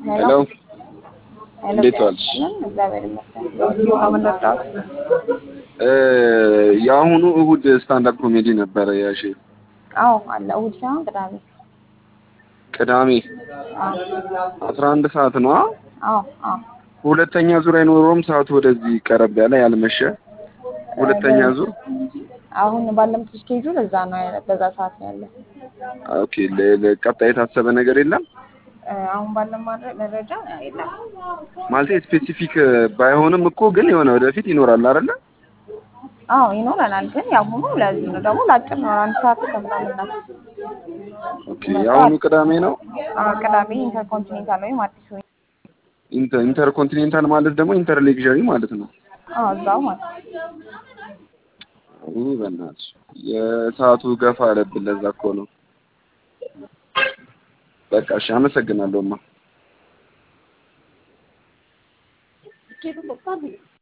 ሄሎ እንዴት ዋልሽ? እግዚአብሔር ይመስገን። ከምን ልርዳዎት? እ የአሁኑ እሁድ ስታንዳፕ ኮሜዲ ነበረ ያሺ አዎ አለ። እሑድ ሳይሆን ቅዳሜ። ቅዳሜ አዎ አስራ አንድ ሰዓት ነው። አ? አዎ አዎ። ሁለተኛ ዙር አይኖረውም። ሰዓቱ ወደዚህ ቀረብ ያለ ያልመሸ ሁለተኛ ዙር አሁን ባለምት ስኬጁል እዛ ነው ያለ- በዛ ሰዓት ነው ያለ። ኦኬ። ለ- ለቀጣይ የታሰበ ነገር የለም እ አሁን ባለም ማድረ- መረጃ የለም። ማለት ስፔሲፊክ ባይሆንም እኮ ግን የሆነ ወደፊት ይኖራል አይደለ? አዎ ይኖረናል፣ ግን ያሁኑ ለዚህ ነው ደግሞ ለአጭር ነው። አንድ ሰዓት ከምናምን ናት። ኦኬ። የአሁኑ ቅዳሜ ነው። አዎ ቅዳሜ ኢንተርኮንቲኔንታል ወይም አዲስ ወይ ኢንተር ኢንተርኮንቲኔንታል ማለት ደግሞ ኢንተር ሌክዠሪ ማለት ነው። አዎ እዛው ማለት ውይ በእናትሽ የሰዓቱ ገፋ አለብን። ለዛ እኮ ነው። በቃ እሺ፣ አመሰግናለሁማ።